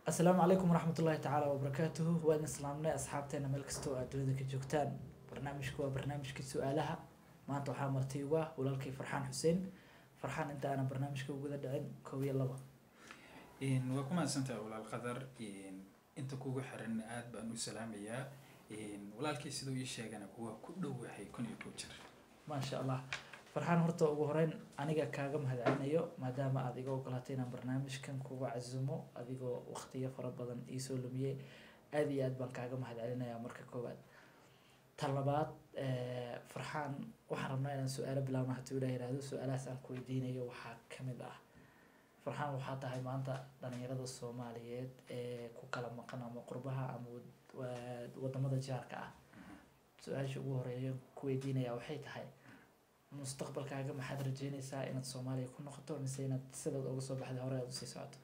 asalaamu calaykum waraxmat ullahi tacaala wabarakaatuhu waa idin islaamnay asxaabteena meel kasta oo aad dunida ka joogtaan barnaamijku waa barnaamijkii su-aalaha maanta waxaa marti ugu ah walaalkay farxaan xuseen farxaan inta aanan barnaamijka uguda dhicin kow iyo laba waa ku mahadsantahay walaal qadar inta kugu xiran aad baan u salaamayaa walaalkii siduu ii sheegana kuwa ku dhowahay kun iyo kow jir maasha allah farxaan horta ugu horeyn aniga kaaga mahadcelinayo maadaama aad iga ogolaatay inaan barnaamijkan kuga casumo adigoo waqtiyo fara badan iisoo lumiyey aada iyo aad baan kaaga mahadcelinayaa marka koowaad ta labaad farxaan waxaan rabnaa inaan su-aalo bilaabno haddii ilaah yihahdo su-aalahaas aan ku weydiinayo waxaa kamid ah farxaan waxaa tahay maanta dhalinyarada soomaaliyeed ee ku kala maqan ama qurbaha ama wadamada jaarka ah su-aasha ugu horeeya ku weydiinaya waxay tahay mustaqbalkaaga maxaad rajeynaysaa inaad soomaaliya ku noqoto mise inaad sidaad uga soo baxday hore aad usii socoto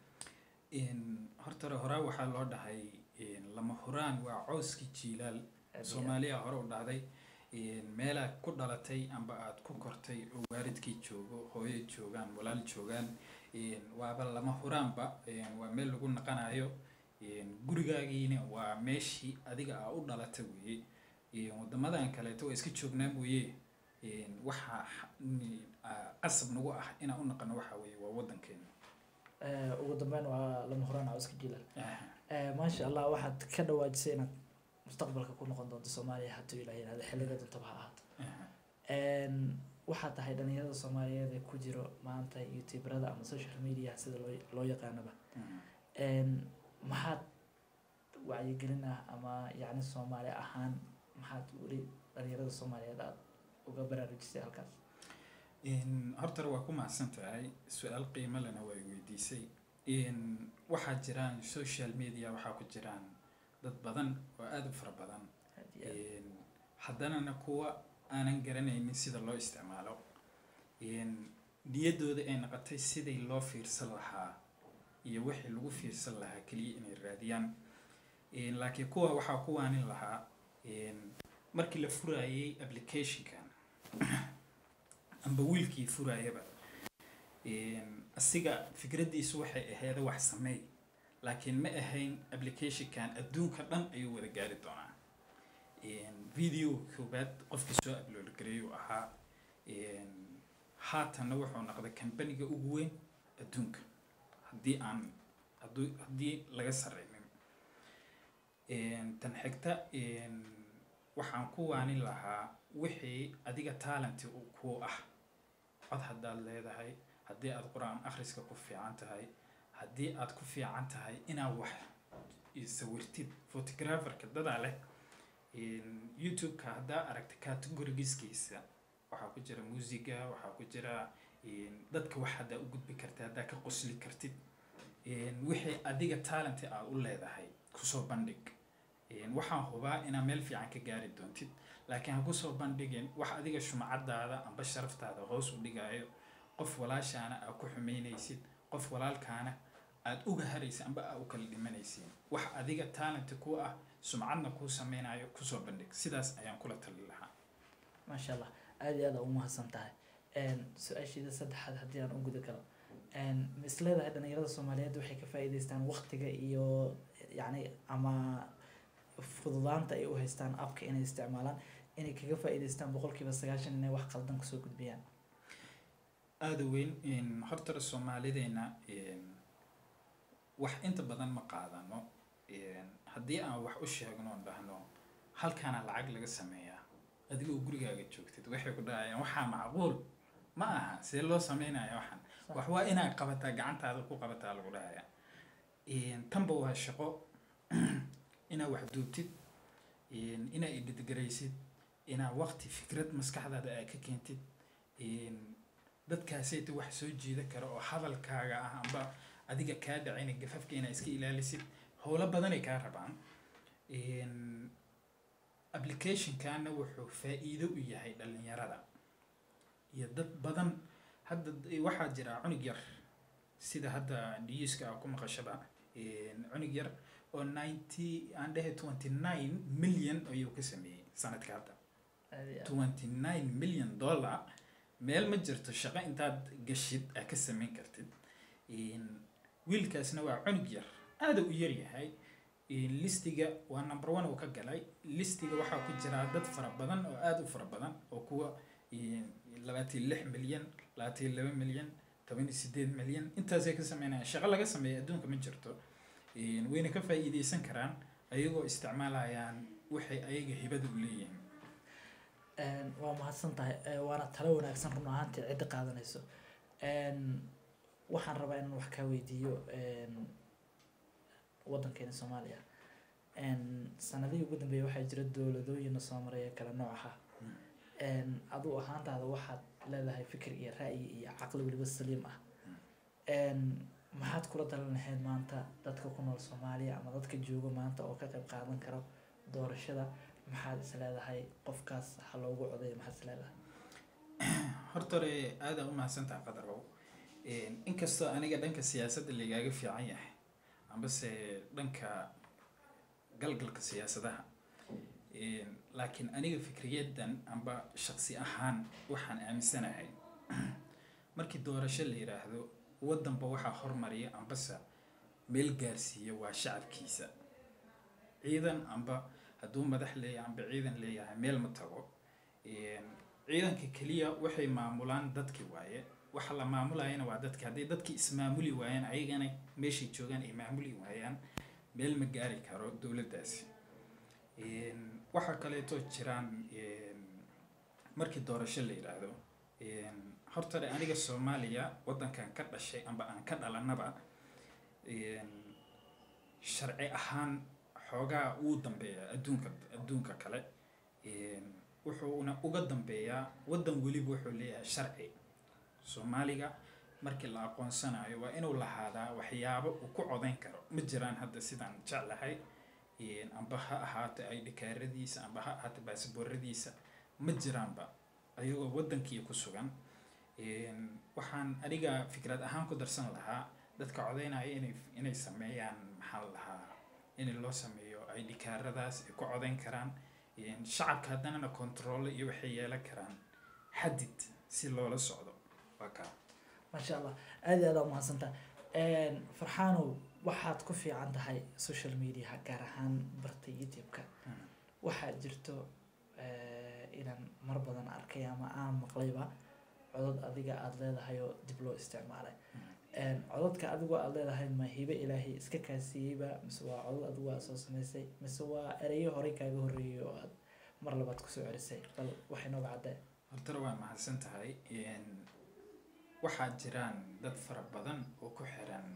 horta horaa waxaa loo dhahay lama huraan waa cooskii jiilaal soomaaliya hore u dhahday meelaad ku dhalatay amba aad ku kortay oo waalidkii joogo hooyo joogaan walaal joogaan waaba lama huraanba waa meel lagu naqanayo gurigaagiina waa meeshii adiga aa u dhalata weeye wadamadan kaleeto waa iska joognaa mooye waxaa qasab nagu ah inaan u naqano waxa weeye waa wadankeena ugu dambeyn waa lama huraan cawska jiilal maasha allah waxaad ka dhawaajisay inaad mustaqbalka ku noqon doonto soomaaliya hadduu ilaah yihahdo xilliga dantaba ha ahaato waxaa tahay dhalinyarada soomaaliyeed ee ku jiro maanta youtuberada ama social media sida loo loo yaqaanaba maxaad wacyigelin ah ama yacni soomaali ahaan maxaad weli dhalinyarada soomaaliyeed aada uga baraarujisay halkaas hortara waa ku mahadsan tahay su-aal qiimo lena waa weydiisay waxaa jiraan social media waxaa ku jiraan dad badan oo aada u fara badan haddanana kuwa aanan garanaynin sida loo isticmaalo niyaddooda ay noqotay sidai loo fiirsan lahaa iyo wixii lagu fiirsan lahaa keliya inay raadiyaan laakiin kuwa waxaa ku waanin lahaa markii la furayay applicationkan amba wiilkii furayaba asiga fikraddiisu waxay ahayd wax sameey laakiin ma ahayn applicationkan adduunka dhan ayuu wada gaari doonaa video koobaad qofkii soo upload gareeyuu ahaa haatanna wuxuu noqday kambaniga ugu weyn adduunka haddii aan hadduu haddii laga sareynin tan xigta waxaan ku waanin lahaa wixii adiga talenty ku ah cod haddaad leedahay haddii aad qur-aan akhriska ku fiican tahay haddii aad ku fiican tahay inaad wax sawirtid photographerka dadaa leh youtube-ka haddaa aragta categorigiskiisa waxaa ku jira muusiga waxaa ku jira dadka wax haddaa u gudbi kartid haddaa ka qosli kartid wixii adiga talenty aad u leedahay kusoo bandhig waxaan hubaa inaad meel fiican ka gaari doontid laakiin ha kusoo bandhigin wax adiga shumacadaada amba sharaftaada hoos u dhigaayo qof walaashaana aad ku xumeynaysid qof walaalkaana aada uga haraysid amba aa u kala dhimanaysid wax adiga talenti ku ah sumcadna kuu sameynayo kusoo bandhig sidaas ayaan kula tali lahaa maasha allah aada iyo aada u mahadsan tahay su-aashiida saddexaad haddii aan u guda galo ma is leedahay dhalinyarada soomaaliyeed waxay ka faa'iidaystaan waqtiga iyo yacni ama fududaanta ay u haystaan abka inay isticmaalaan inay kaga faa'iidaystaan boqolkiiba sagaashan inay wax qaldan kusoo gudbiyaan aada weyn hortara soomaalideena wax inta badan ma qaadano haddii aan wax u sheegno on dhahno halkaana lacag laga sameeyaa adigoo gurigaaga joogtid waxay ku dhahayaan waxaa macquul ma aha see loo sameynaya waxaan wax waa inaad qabataa gacantaada ku qabataa lagu dhahaya tanba waa shaqo inaad wax duubtid inaad idhidgaraysid inaad waqti fikrad maskaxdaada aad ka keentid dadkaasayta wax soo jiida kara oo hadalkaaga ah amba adiga kaa dhacayna gafafka inaad iska ilaalisid howlo badanay kaa rabaan applicationkana wuxuu faa-iido u yahay dhalinyarada iyo dad badan hadda waxaa jira cunug yar sida hadda newska a ku maqashaba cunug yar oo ninety aan dhehe twenty nine million ayuu ka sameeyey sanadka hadda twenty nine million dollar meel ma jirto shaqo intaad gashid aa ka sameyn kartid wiilkaasna waa cunug yar aada u yaryahay listiga waa number one uu ka galay listiga waxaa ku jira dad fara badan oo aada u fara badan oo kuwa labaatan lix milyan labaatan laba milyan toban iyo sideed milyan intaasay ka sameynayaan shaqo laga sameeya adduunka ma jirto wayna ka faa'iideysan karaan ayagoo isticmaalayaan waxay ayaga hibada u leeyihiin waa mahadsan tahay waana talo wanaagsan run ahaantii cidda qaadanayso waxaan rabaa inaan wax kaa weydiiyo waddankeena soomaaliya sanadihii ugu dambeeyay waxaa jira dowladooyina soo maraya kala nooc ah aduu ahaantaada waxaad leedahay fikir iyo ra'yi iyo caqli weliba saliim ah maxaad kula dalan lahayd maanta dadka ku nool soomaaliya ama dadka jooga maanta oo ka qayb qaadan karo doorashada maxaad is leedahay qofkaas ha loogu codayo maxaad is leedahay horta hore aada u mahadsantaha qadarow inkastoo aniga dhanka siyaasadda laigaaga fiican yahay ambase dhanka galgalka siyaasadaha laakiin aniga fikriyadan amba shaqsi ahaan waxaan aaminsanahay markii doorasho la yiraahdo waddanba waxaa hormariya ambase meel gaarsiiya waa shacabkiisa ciidan amba hadduu madax leeyahay amba ciidan leeyahay meel ma tago ciidanka keliya waxay maamulaan dadki waaye waxa la maamulayana waa dadki hadday dadki ismaamuli waayaan ayagana meeshay joogaan ay maamuli waayaan meel ma gaari karo dowladdaasi waxaa kaleeto jiraan markii doorasho la yidhaahdo hortare aniga soomaaliya waddankan ka dhashay amba aan ka dhalanaba sharci ahaan xoogaa uu dambeeyaa adduunka adduunka kale wuxuuna uga dambeeyaa waddan weliba wuxuu leeyahay sharci soomaaliga markii la aqoonsanayo waa inuu lahaadaa waxyaabo uu ku codayn karo ma jiraan hadda sidaan jeclahay amba ha ahaato ay dhikaaradiisa amba ha ahaato baasbooradiisa ma jiraanba ayagoo waddankii ku sugan waxaan aniga fikrad ahaan ku darsan lahaa dadka codaynaya inay inay sameeyaan maxaa la lahaa in loo sameeyo ay dhikaaradaas ay ku codayn karaan shacabka haddanana control iyo waxay yeelan karaan xadid si loola socdo waa kaa maasha allah aad iyo aad aa umahadsantaa farxaanow waxaad ku fiican tahay social mediaha gaar ahaan barta youtube-ka waxaa jirto inaan mar badan arkay ama aan maqlayba codod adiga aada leedahay oo dib loo isticmaalay cododka adigoo aada leedahay ma hibe ilaahay iska kaasiiyeyba mise waa codod adigu aad soo samaysay mise waa ereyo horey kaaga horreeyay oo aad mar labaad kusoo celisay bal waxay nooga caddee hortana waa mahadsan tahay waxaa jiraan dad fara badan oo ku xiran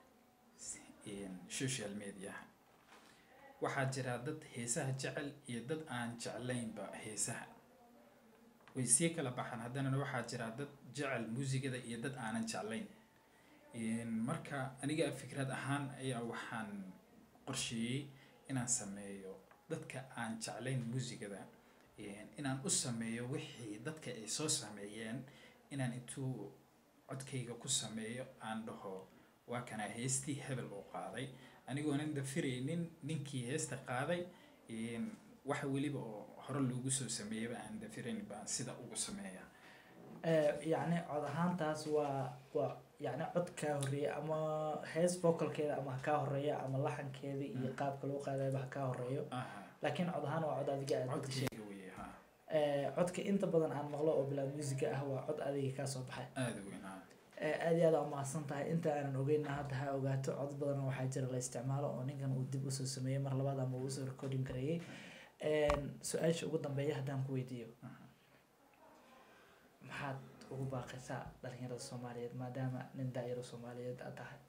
social mediaha waxaa jira dad heesaha jecel iyo dad aan jeclaynba heesaha way sii kala baxaan haddana waxaa jira dad jecel muusigada iyo dad aanan jeclayn marka aniga fikrad ahaan ayaa waxaan qorsheeyey inaan sameeyo dadka aan jeclayn muusigada inaan u sameeyo wixii dadka ay soo sameeyeen inaan intuu codkayga ku sameeyo aan dhaho waa kanaa heestii hebel uu qaaday anigoonan dafiraynin ninkii heesta qaaday waxa weliba oo hore loogu soo sameeyaba aan dafirayn baan sida ugu sameeya yacni cod ahaantaas waa waa yacni cod kaa horreeya ama hees vocalkeeda ama ha kaa horeeya ama laxankeeda iyo qaabka loo qaadayba ha kaa horeeyo laakiin cod ahaan waa cod adiga aad bedeshay codkayga weye ha codka inta badan aan maqlo oo bilaa musica ah waa cod adiga kaa soo baxay aada weyn ha aad iyo aad aa umahadsan tahay inta aanan ogeyna hadda ha ogaato cod badan waxaa jira la isticmaalo oo ninkan uu dib usoo sameeyey mar labaad ama uu usoo recording gareeyey su-aasha ugu dambeeya haddaan ku weydiiyo maxaad ugu baaqaysaa dhalinyarada soomaaliyeed maadaama nin daayaro soomaaliyeed aad tahay